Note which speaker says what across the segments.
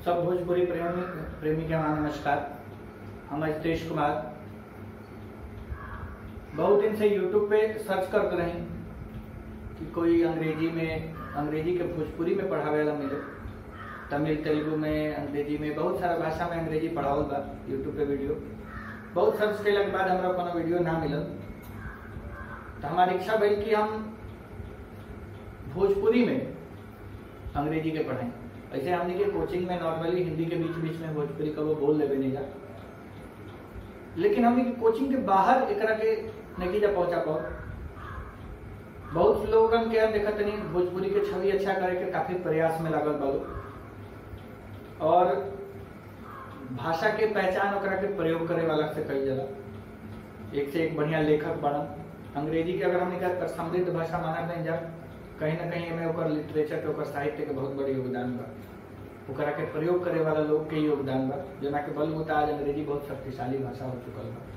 Speaker 1: सब भोजपुरी प्रेमी प्रेमी के वहाँ नमस्कार हम अजितेश कुमार बहुत दिन से यूट्यूब पे सर्च करते रही कि कोई अंग्रेजी में अंग्रेजी के भोजपुरी में पढ़ावे वाला मिले तमिल तेलुगु में अंग्रेजी में बहुत सारा भाषा में अंग्रेजी पढ़ावल बा यूट्यूब पे वीडियो बहुत सर्च कैला के बाद हमरा कोनो वीडियो ना मिलल तो हमारी इच्छा भइल कि हम भोजपुरी में अंग्रेजी के पढ़ाएं ऐसे हमने के कोचिंग में नॉर्मली हिंदी के बीच बीच में भोजपुरी का वो बोल लेवे नहीं जा लेकिन हमने के कोचिंग के बाहर एकरा के नतीजा पहुंचा पाओ बहुत लोगन के हम देखत नहीं भोजपुरी के छवि अच्छा करे के काफी प्रयास में लागल बालो और भाषा के पहचान ओकरा के प्रयोग करे वाला से कही जाला एक से एक बढ़िया लेखक बनन अंग्रेजी के अगर हमने का समृद्ध भाषा माना नहीं जा कहीं ना कहीं में ओकर लिटरेचर के ओकर साहित्य के बहुत बड़ी योगदान बा ओकरा के प्रयोग करे वाला लोग के योगदान बा जना के बलबूता आज अंग्रेजी बहुत शक्तिशाली भाषा हो चुकल बा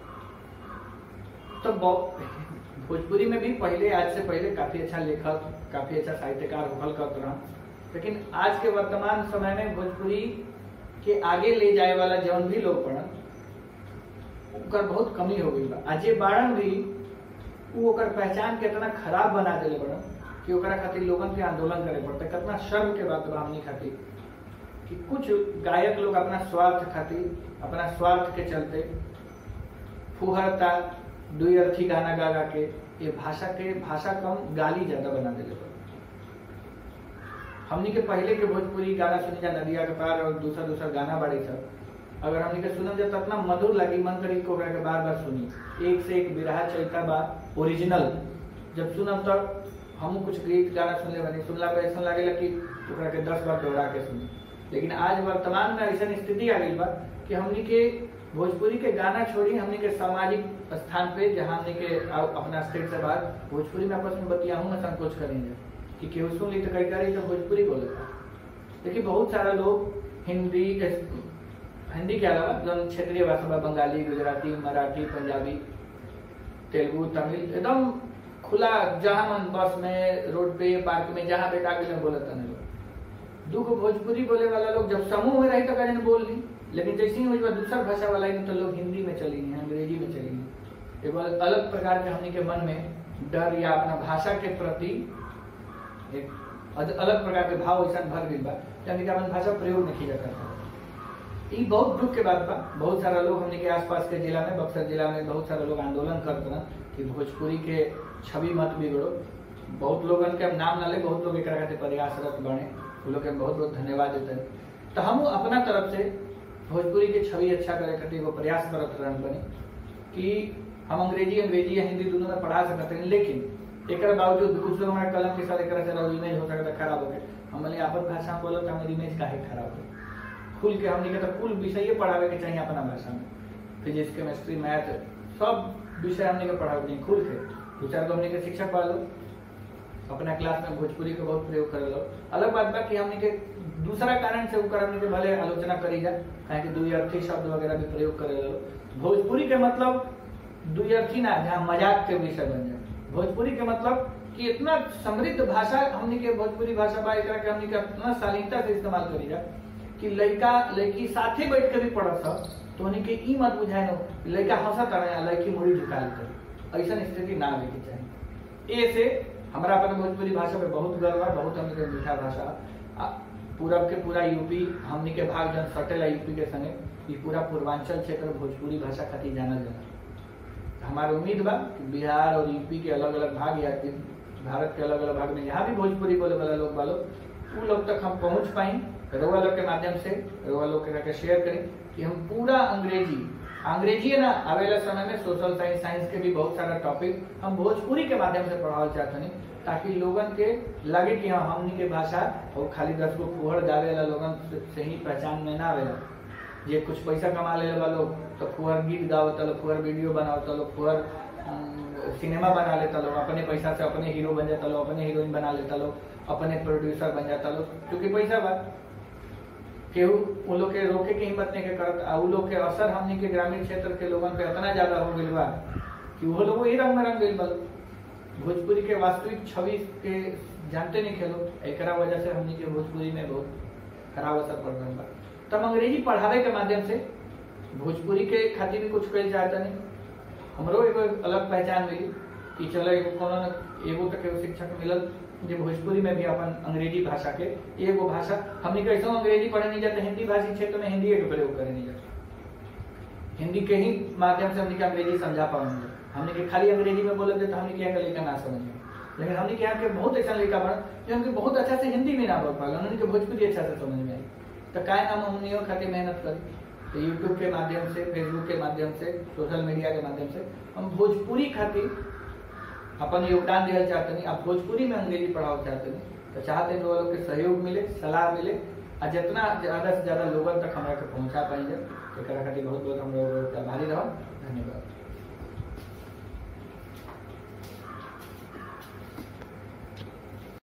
Speaker 1: तो भोजपुरी में भी पहले आज से पहले काफी अच्छा लेखक काफी अच्छा साहित्यकार होखल करत रहा लेकिन आज के वर्तमान समय में भोजपुरी के आगे ले जाए वाला जौन भी लोग पढ़न ओकर बहुत कमी हो गई बा आज ये बाड़न भी वो ओकर पहचान के इतना खराब बना देले बड़न कि ओकरा खातिर लोगन के आंदोलन करे पड़ते कितना शर्म के बात बा हमनी खातिर कि कुछ गायक लोग अपना स्वार्थ खातिर अपना स्वार्थ के चलते फुहरता दुई अर्थी गाना गा गा के ये भाषा के भाषा कम गाली ज्यादा बना देले बा हमनी के पहले के भोजपुरी गाना सुनी जा नदिया के पार और दूसरा दूसरा गाना बाड़ी सब अगर हमनी के सुनम जा तो इतना मधुर लगी मन करी को के बार बार सुनी एक से एक बिरहा चलता बा ओरिजिनल जब सुनम तो हम कुछ गीत गाना सुनले बनी सुनला पे ऐसा लागेला कि ओकरा के दस बार दोहरा के सुनी लेकिन आज वर्तमान में ऐसा स्थिति आ गई बा कि हमनी के भोजपुरी के गाना छोड़ी हमनी के सामाजिक स्थान पे जहाँ हमनी के अपना स्टेट से बाहर भोजपुरी में आपस में बतियाहू में संकोच करेंगे कि केहू सुन ली तो कई करी तो भोजपुरी बोले देखिए बहुत सारा लोग हिंदी हिंदी के अलावा जो क्षेत्रीय भाषा में बंगाली गुजराती मराठी पंजाबी तेलुगु तमिल एकदम खुला जहाँ मन बस में रोड पे पार्क में जहाँ बैठा के बोले तने लोग दुख भोजपुरी बोले वाला लोग जब समूह में रही तो कहीं बोल ली लेकिन जैसे ही हुई दूसरा भाषा वाला ही तो लोग हिंदी में चली नहीं अंग्रेजी में चली नहीं एगो अलग प्रकार के हमने के मन में डर या अपना भाषा के प्रति एक अलग प्रकार के भाव ऐसा भर गई बा हमने के अपन भाषा प्रयोग नहीं किया करता ये बहुत दुख के बात बा बहुत सारा लोग हमने के आसपास के जिला में बक्सर जिला में बहुत सारा लोग आंदोलन करते ना कि भोजपुरी के छवि मत बिगड़ो बहुत लोगन के हम नाम ना ले बहुत लोग एक खातिर प्रयासरत बने वो लोग के बहुत बहुत धन्यवाद देते हैं तो हम अपना तरफ से भोजपुरी के छवि अच्छा करे खातिर वो प्रयास करत रहन बनी कि हम अंग्रेजी अंग्रेजी या हिंदी दोनों में पढ़ा सकते हैं लेकिन एक बावजूद कुछ लोग हमारे कलम के साथ एक चला इमेज हो सकता खराब हो गए हमारे आपन भाषा में बोलो तो हमारी इमेज काहे खराब हो खुल के हमने कहता कुल विषय पढ़ावे के चाहिए अपना भाषा में फिजिक्स केमिस्ट्री मैथ सब विषय हमने के पढ़ावे के खुल के दो चार गो हमने के शिक्षक पढ़ लो अपना क्लास में भोजपुरी के बहुत प्रयोग कर लो अलग बात बा कि हमने के दूसरा कारण से ऊपर हमने के भले आलोचना करी जा कहे कि दुई अर्थी शब्द वगैरह भी प्रयोग करे लो भोजपुरी के मतलब दुई अर्थी ना जहाँ मजाक के विषय बन जाए भोजपुरी के मतलब कि इतना समृद्ध भाषा हमने के भोजपुरी भाषा बा एक हमने के इतना शालीनता से इस्तेमाल करी जा कि लड़का लड़की साथे बैठ कर भी पढ़त सब तो उन्हें के ई मत बुझाए नो लड़का हंसत रहे लड़की मुड़ी झुका लेते ऐसा स्थिति ना आवे के चाहिए ए से हमारा अपन भोजपुरी भाषा पे बहुत गर्व है बहुत हमने के मीठा भाषा पूरब के पूरा यूपी हमने के भाग जन सटेला यूपी के संगे ये पूरा पूर्वांचल क्षेत्र भोजपुरी भाषा खातिर जाना जाना हमारा उम्मीद बा कि बिहार और यूपी के अलग अलग भाग या भारत के अलग अलग भाग में यहाँ भी भोजपुरी बोले वाला लोग वालों उन लोग तक हम पहुंच पाए रोआ लोग के माध्यम से रोआ लोग के शेयर करें कि हम पूरा अंग्रेजी अंग्रेजी है ना आवेला समय में सोशल साइंस साइंस के भी बहुत सारा टॉपिक हम भोजपुरी के माध्यम से पढ़ावल चाहते हैं ताकि लोगन के लगे कि हाँ हमनी के भाषा और खाली दस गो फुहड़ गावे वाला लोगन से ही पहचान में ना आवेला ये कुछ पैसा कमा ले लोग तो फुहर गीत गावत लोग फुहर वीडियो बनावत लोग फुहर सिनेमा बना लेता लोग अपने पैसा से अपने हीरो बन जाता लोग अपने हीरोइन बना लेता लोग अपने प्रोड्यूसर बन जाता लोग क्योंकि पैसा बा केहू वो लोग के रोके के हिम्मत नहीं के करत आ उ लोग के असर हमनी के ग्रामीण क्षेत्र के लोगन पे इतना ज्यादा हो गइल बा कि वो लोग वही रंग में रंग गइल बा भोजपुरी के वास्तविक छवि के जानते नहीं खेलो एकरा वजह से हमनी के भोजपुरी में बहुत खराब असर पड़ रहा बा तब अंग्रेजी पढ़ावे के माध्यम से भोजपुरी के खातिर भी कुछ कल चाहता नहीं हमरो एगो अलग पहचान मिली कि चलो एगो कोनो न एगो तक एगो शिक्षक मिलल जे भोजपुरी में भी अपन अंग्रेजी भाषा के एगो भाषा हमने कैसे अंग्रेजी पढ़े नहीं जाते हिंदी भाषी क्षेत्र में हिंदी के प्रयोग करे नहीं जाते हिंदी के ही माध्यम से हमने अंग्रेजी समझा पाएंगे हमने के खाली अंग्रेजी में बोले तो हमने क्या लड़का ना समझे लेकिन हमने के यहाँ के बहुत ऐसा लड़का बना जो हमके बहुत अच्छा से हिंदी भी ना बोल पाएगा उन्होंने के भोजपुरी अच्छा से समझ में आई तो काय नाम हमनियों खातिर मेहनत करी तो यूट्यूब के माध्यम से फेसबुक के माध्यम से सोशल मीडिया के माध्यम से हम भोजपुरी खातिर अपन योगदान दिया चाहते नहीं आप भोजपुरी में अंग्रेजी पढ़ाओ चाहते नहीं तो चाहते हैं लोग के सहयोग मिले सलाह मिले और जितना ज्यादा से ज्यादा लोगों तक हमारा के पहुंचा पाएंगे तो खातिर बहुत बहुत हम लोग आभारी रहो धन्यवाद